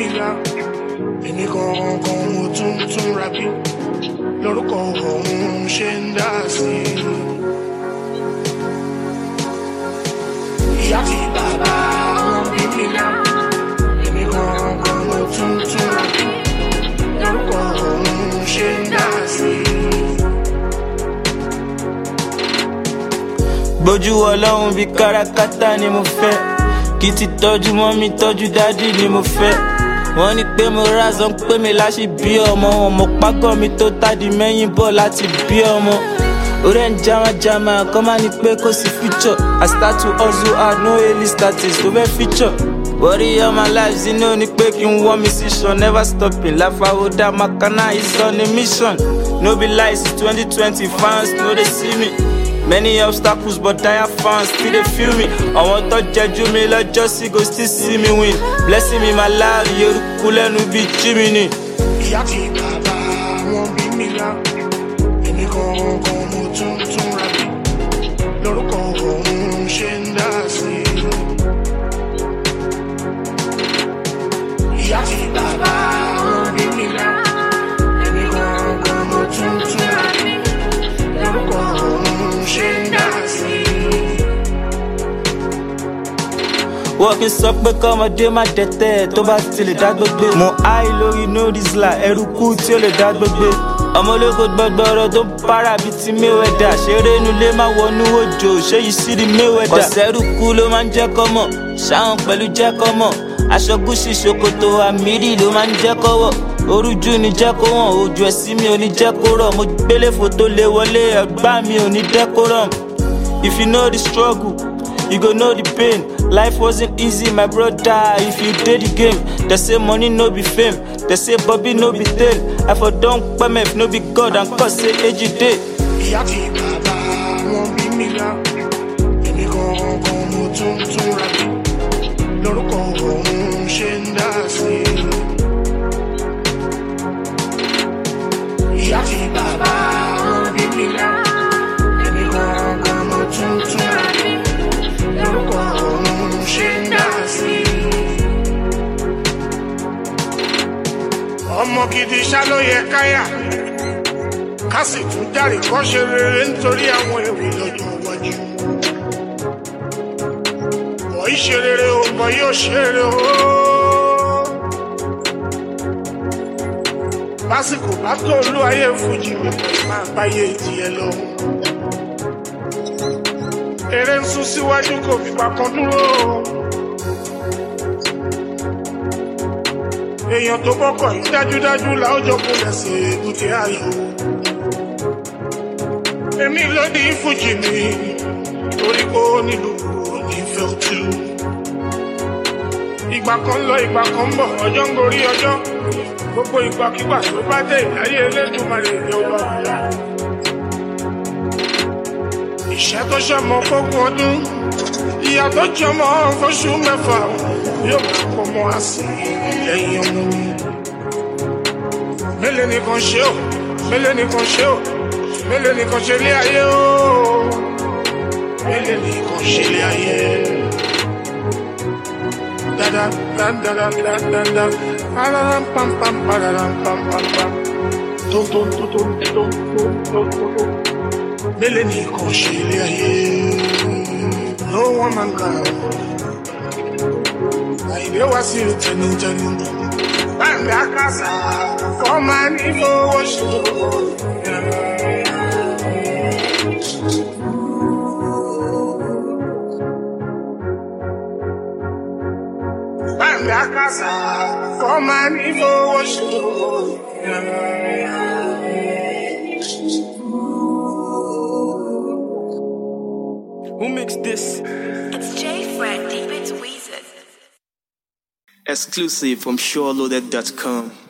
mi lá èmi gangan mo tún tún ra bí lórúkọ ọ̀hún ṣe ń dá sí i. ìyá àti bàbá wọn bí mi lá èmi gangan mo tún tún ra bí lórúkọ ọ̀hún ṣe ń dá sí i. gbójú ọlọ́run bíi kárakáta ni mo fẹ́ kí ti tọ́jú mọ́ mi tọ́jú dádì ni mo fẹ́ wọ́n ní pé mo rázán pé mi láṣì bí ọmọ wọn mo págọ́ mi tó tádì mẹ́yìn bọ̀ láti bí ọmọ orí ẹ̀ ń jamajama kọ́ máa ní pé kò sí future I start to hustle hard no early status tó fẹ́ feature worry all my life you know ni pé kí n wọ́n mi sí sàn never stopping láfàwọ́dà makana is on a mission no be lies it's twenty twenty fans no dey see me. Many obstacles, but dire fans still they feel me. I want to judge me, like just go still see me win. Blessing me, my life, you're cool and be Jiminy. ìyá àti bàbá wọn bí mi lá èmi gangan mo tún tún ra bí lórúkọ ọ̀hún ṣe ń dá sí i. ìyá àti bàbá wọn bí mi lá èmi gangan mo tún tún ra bí lórúkọ ọ̀hún ṣe ń dá sí i. Wọ́ọ̀kì sọ pé kọ́mọdé má tẹ̀tẹ̀ tó bá ti lè dá gbogbo. Mo háì lórí nódìsílà ẹrú kú tí ó lè dá gbogbo. Ọmọ ológo gbọgbọrọ tó ń para bíi ti Mayweather. Ṣeré inú ilé máa wọnú òjò, ṣé yìí sí di Mayweather. Kọ̀sẹ́rù kú ló máa ń jẹ́ kọ́mọ̀, ṣáwọn pẹ̀lú jẹ́ kọ́mọ̀. Aṣọ gúúsì ṣòkòtò àmìrì ló máa ń jẹ́ kọ́wọ̀. Orújú ni jẹ́ kó wọ̀n, ojú ẹ̀sìn mi ò ní jẹ́ kó rọ̀. Mo gbélé fòtó lé wọlé, ẹ̀gbá mi ò ní decorum. If you know the struggle, you go know the pain. Life wasn't easy, my brother. If you did the game, they say money no be fame. They say Bobby no be tail. I for don't permit no be God and cause say age you day. ìyá àti bàbá wọn bí mi lá èmi gangan mo tún tún ra bí lórúkọ ọ̀hún ṣe ń dá sí i. ìyá àti bàbá wọn bí mi lá èmi gangan mo tún tún ra bí lórúkọ ọ̀hún ṣe ń dá sí i. ọmọ gidi ṣá ló yẹ káyà ká sì tún járe kọ́ ṣe rere nítorí àwọn èrè lọ́jọ́ iwájú. bọ̀ í ṣe rere o bọ̀ yóò ṣe rere o. lásìkò bá tó olú ayé fújì mi máa báyé tiẹ̀ lọ. eré ń sún síwájú kò fìgbà kan dúró. èèyàn tó bọ́kọ̀ yìí dájúdájú làójọ kò lẹ̀ sí èbúté ayò èmi ló ní fújì mi torí kó nílùú onífẹ́ òtú. ìgbà kan lọ ìgbà kan ń bọ̀ ọjọ́ ń gorí ọjọ́ gbogbo ìgbàkigbà tó bá dé ìdáyé elédùnmarè ní ọba àlá. ìṣẹ́ tó ṣọmọ fógún ọdún ìyá tó jọmọ fóṣù mẹ́fà yóò máa pọ̀ mọ́ àsì lẹ́yìn ọmọ mi. mélòó nìkan ṣe ó mélòó nìkan ṣe ó mélòó nìkan ṣe lé ayé o mélòó nìkan ṣe lé ayé dada dada dada dada pararam pam pam pararam pam pam pam tó tó tó tó tó tó tó tó tó mélòó nìkan ṣe lé ayé no one man can àìlè wá sí tẹnutẹnu báńkì àkàsà fọmà ní fowó ṣòro. Báńkì àkàsà fọmà ní fowó ṣòro. Who makes this? It's J Fred, deep into Weezer. Exclusive from SureLoaded.com.